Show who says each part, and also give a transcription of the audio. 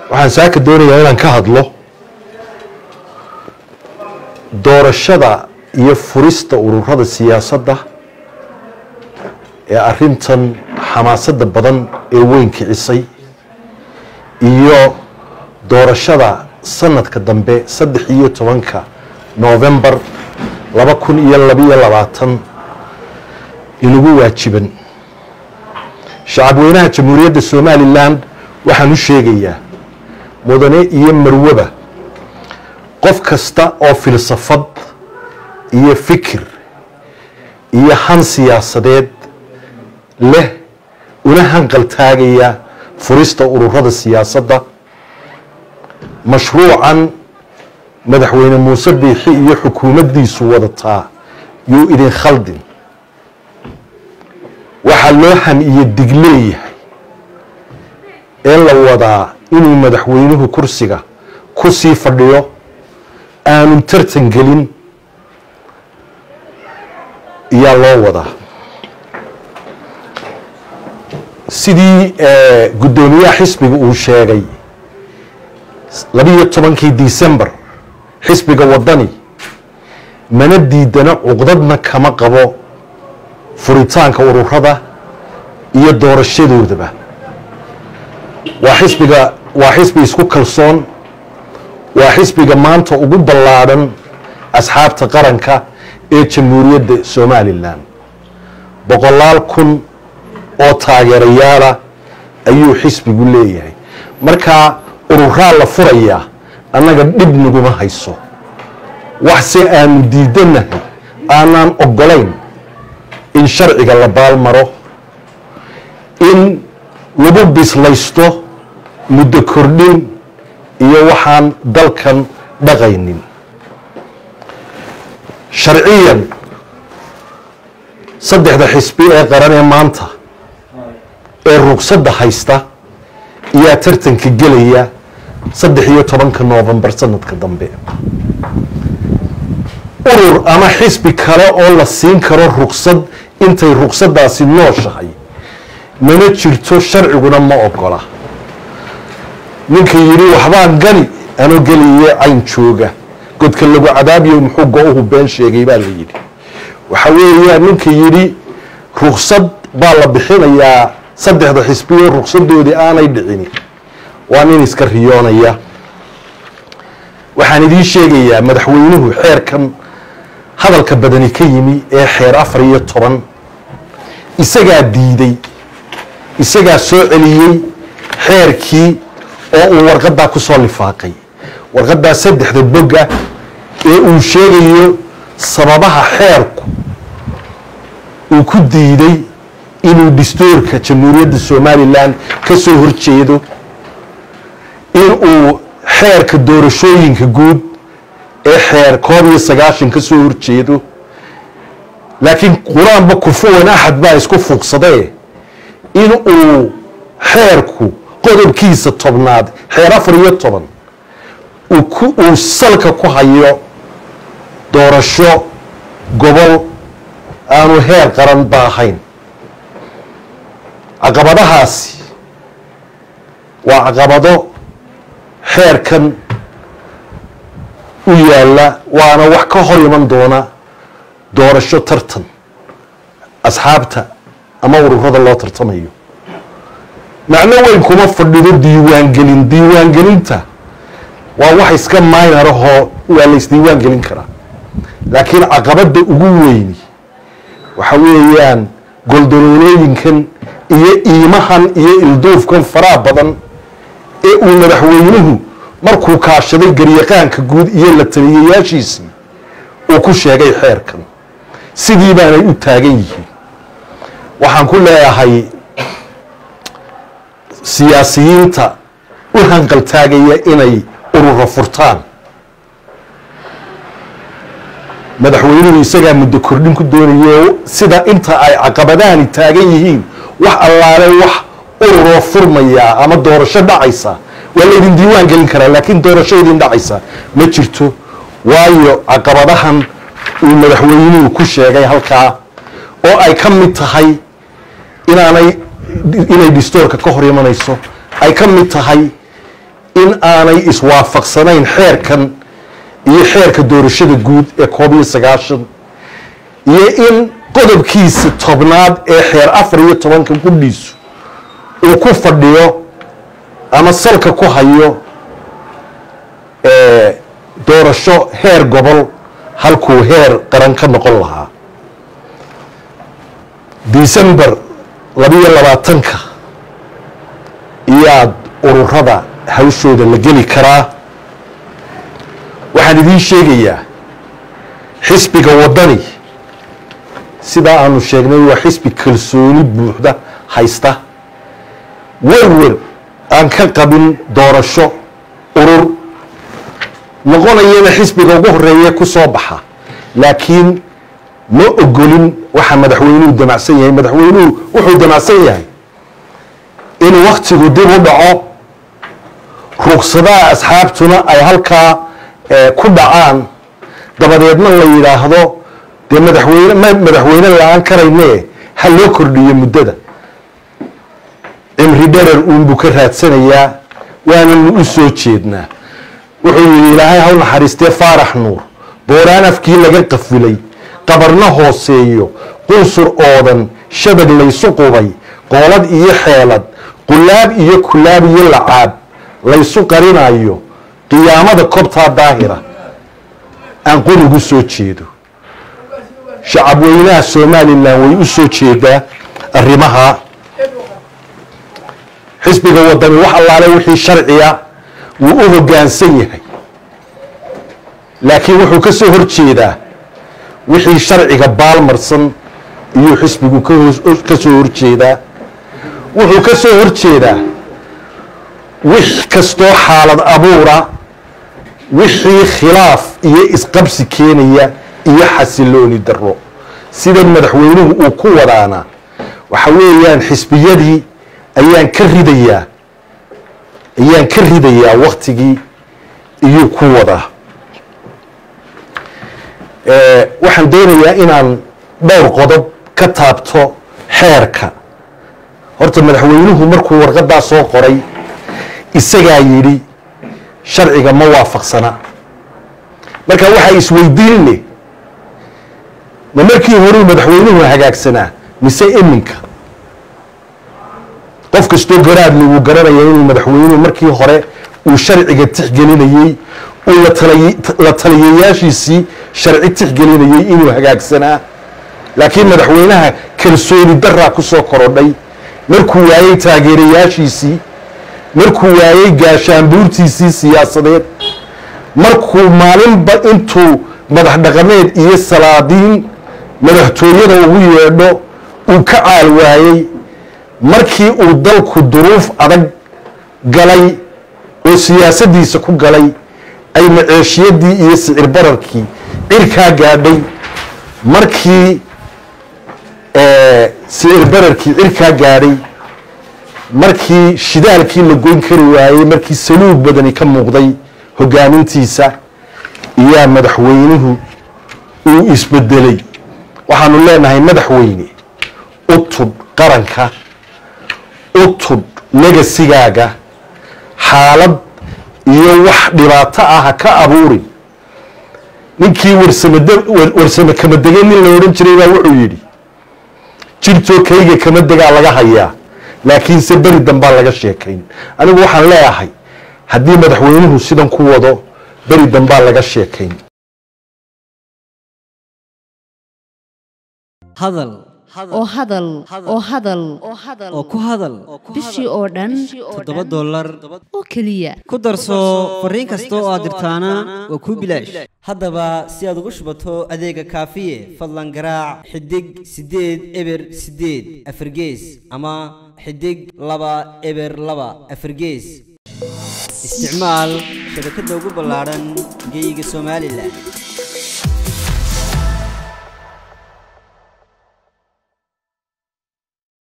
Speaker 1: waxaan saaka doonayaa inaan ka hadlo doorashada iyo furista ururada siyaasadda ee arintan xamaasadda badan ee weyn kicisay iyo doorashada sanadka dambe saddex iyo tobanka novembar laba kun iyo labiyo labaatan inagu waajiban shacabweynaha jamhuuriyadda somalilan waxaan u sheegayaa mudane iyo marwaba qof kasta oo filsafad iyo fikir iyo han siyaasadeed leh una hanqaltaagaya furista ururada siyaasadda mashruucan madaxweyne muuse biixi iyo xukuumaddiisu wadataa yuu idin khaldin waxaa loo han iyo dig leeyahay ee la wadaa inuu madaxweynuhu kursiga ku sii fadhiyo aanu tartan gelin iyaa loo wadaa sidii guddoomiyaha xisbiga uu sheegay labiyo tobankii december xisbiga wadani mana diidana cuqdadna kama qabo furitaanka ururada iyo doorashadoodaba waa xisbiga waa xisbi isku kalsoon waa xisbiga maanta ugu ballaadhan asxaabta qaranka ee jamhuuriyadda somalilan boqolaal kun oo taageerayaala ayuu xisbigu leeyahay markaa ururaa la furayaa annaga dhib naguma hayso waxse aanu diidanahay aanaan ogolayn in sharciga la baalmaro in lagu bislaysto muddo kordhin iyo waxaan dalkan dhaqaynin sharciyan saddexda xisbi ee qaran ee maanta ee rugsadda haysta ayaa tartanka gelaya saddex iyo tobanka novembar sanadka dambe urur ama xisbi kale oo la siin karo rugsad intay rugsadaasi nooshahay mana jirto sharciguna ma ogola ninka yidhi waxbaan gani anoo geliye cayn jooga godka lagu cadaabiyo muxuu go-uhu been sheegay baa la yidhi waxa weeyaa ninka yidhi rugsad baa la bixinayaa saddexda xisbiyo rugsadoodii aanay dhicini waa nin iska riyoonaya waxaan idiin sheegayaa madaxweynuhu xeerkan hadalka badani ka yimi ee xeer afar iyo toban isagaa diiday isagaa soo celiyey xeerkii oo uu warqadaa ku soo lifaaqay warqadaa saddexda bogga ee uu sheegayo sababaha xeerku uu ku diiday inuu dastuurka jamhuuriyadda somalilan ka soo horjeedo inuu xeerka doorashooyinka guud ee xeer koob iyo sagaashan ka soo horjeedo laakiin qur-aanba kufuwan axad baa isku fuuqsadee in uu xeerku qodobkiisa tobnaad xeer afar iyo toban uu salka ku hayo doorasho gobol aanu heer qaran ba ahayn caqabadahaasi waa caqabado xeerkan u yaalla waana wax ka hor iman doona doorasho tartan asxaabta ama ururada loo tartamayo macno weyn kuma fadhido diiwaangelin diiwaangelinta waa wax iska maynarahoo waa la isdiiwaan gelin karaa laakiin caqabadda ugu weyni waxa weeyaan goldoloolooyinkan iyo iimahan iyo ilduufkan faraha badan ee uu madaxweynuhu markuu kaashaday garyaqaanka guud iyo la taliyayaashiisii uu ku sheegay xeerkan sidii baanay u taagan yihiin waxaan ku leeyahay siyaasiyiinta u hanqaltaagaya inay ururo furtaan madaxweynuhu isagaa muddo kordhin ku doonayo sida inta ay caqabadaani taagan yihiin wax allaale wax ururoo furmaya ama doorasho dhacaysa waa laydin diiwaan gelin karaa laakiin doorasho idin dhacaysa ma jirto waayo caqabadahan uu madaxweynuhu ku sheegay halkaa oo ay ka mid tahay inaanay inay distoorka ka hor imanayso ay ka mid tahay in aanay iswaafaqsanayn xeerkan iyo xeerka doorashada guud ee koob iyo sagaashan iyo in qodobkiisa tobnaad ee xeer afar iyo tobanka gudhiisu uu ku fadhiyo ama salka ku hayo doorasho heer gobol halkuu heer qaran ka noqon lahaa december labiyo labaatanka iyaad ururada hawshooda la geli karaa waxaan idiin sheegayaa xisbiga waddani sidaa aanu sheegnay waa xisbi kalsooni buuxda haysta werwer aan ka qabin doorasho urur noqonayana xisbiga ugu horeeye ku soo baxa laakiin ma ogolin waxa madaxweynuhu damacsan yahay madaxweynuhu wuxuu damacsan yahay in waktigu dib u dhaco rugsadaha asxaabtuna ay halkaa ku dhacaan dabadeedna la yidhaahdo dee madaxweyne ma madaxweyne la-aan karayne ha loo kordhiyo muddada cimri dherer uunbuu ka raadsanayaa waananu u soo jeednaa wuxuu yidhi ilaahay haw naxariistee faarax nuur booraan afkii laga qafilay qabarna hooseeyo qunsur oodan shabag laysu qubay qoolad iyo xeelad qulaab iyo kulaab iyo lacaab laysu qarinayo qiyaamada kobtaa daahira aan qorigu soo jeedo shacabweynaha somalilan way u soo jeedaa arrimaha xisbiga wadani wax allaale wixii sharciya wuu u hoggaansan yahay laakiin wuxuu ka soo hor jeedaa wixii sharciga baalmarsan iyuu xisbigu ka soo horjeedaa wuxuu ka soo horjeedaa wix kastoo xaalad abuura wixii khilaaf iyo isqabsi keenaya iyo xasilooni daro sida madaxweynuhu uu ku wadaana waxa weeyaan xisbiyadii ayaan ka ridayaa ayaan ka ridayaa waktigii iyuu ku wadaa waxaan doonayaa inaan dhowr qodob ka taabto xeerka horta madaxweynuhu markuu warqadaa soo qoray isagaa yidhi sharciga ma waafaqsana marka waxaa isweydiin leh ma markii horuu madaxweynuhu hagaagsanaa mise iminka qof kastoo garaadle wuu garanaya inuu madaxweynuhu markii hore uu sharciga tixgelinayey uu la taliyayaashiisii sharci tixgelinayey inuu hagaagsanaa laakiin madaxweynaha kalsooni daraa ku soo korodhay markuu waayey taageerayaashiisii markuu waayey gaashaanbuurtiisii siyaasadeed markuu maalinba intuu madax dhaqameed iyo salaadiin madaxtooyada ugu yeedho uu ka caal waayey markii uu dalku duruuf adag galay oo siyaasaddiisa ku galay ay maceeshiyadii iyo sicir bararkii cirkaa gaadhay markii sicir bararkii cirkaa gaadhay markii shidaalkii la goyn kari waayey markii saluug badani ka muuqday hogaamintiisa iyaa madaxweynuhu uu isbedelay waxaanu leenahay madaxweyne u tudh qaranka u tudh legasigaaga xaalad iyo wax dhibaato ah ha ka abuurin ninkii warsame kama degay nin la odhan jiray baa wuxuu yidhi jirtoo kayga kama degaa laga hayaa laakiinse beri dambaa laga sheekayn anigu waxaan leeyahay haddii madaxweynuhu sidan ku wado beri dambaa laga sheekayn
Speaker 2: hadal
Speaker 3: oo hadal oo hadal
Speaker 2: oo ku hadal
Speaker 3: bishii oo dhan
Speaker 2: toddoba dollar
Speaker 3: oo keliya
Speaker 2: ku darso fariin kasta oo aad dirtaana waa kuu bilaash haddaba si aad ugu shubato adeega kaafiye fadlan garaac xidig siddeed eber siddeed afargees ama xidig laba eber laba afargees isticmaal shabakadda ugu ballaadhan geyga somalilan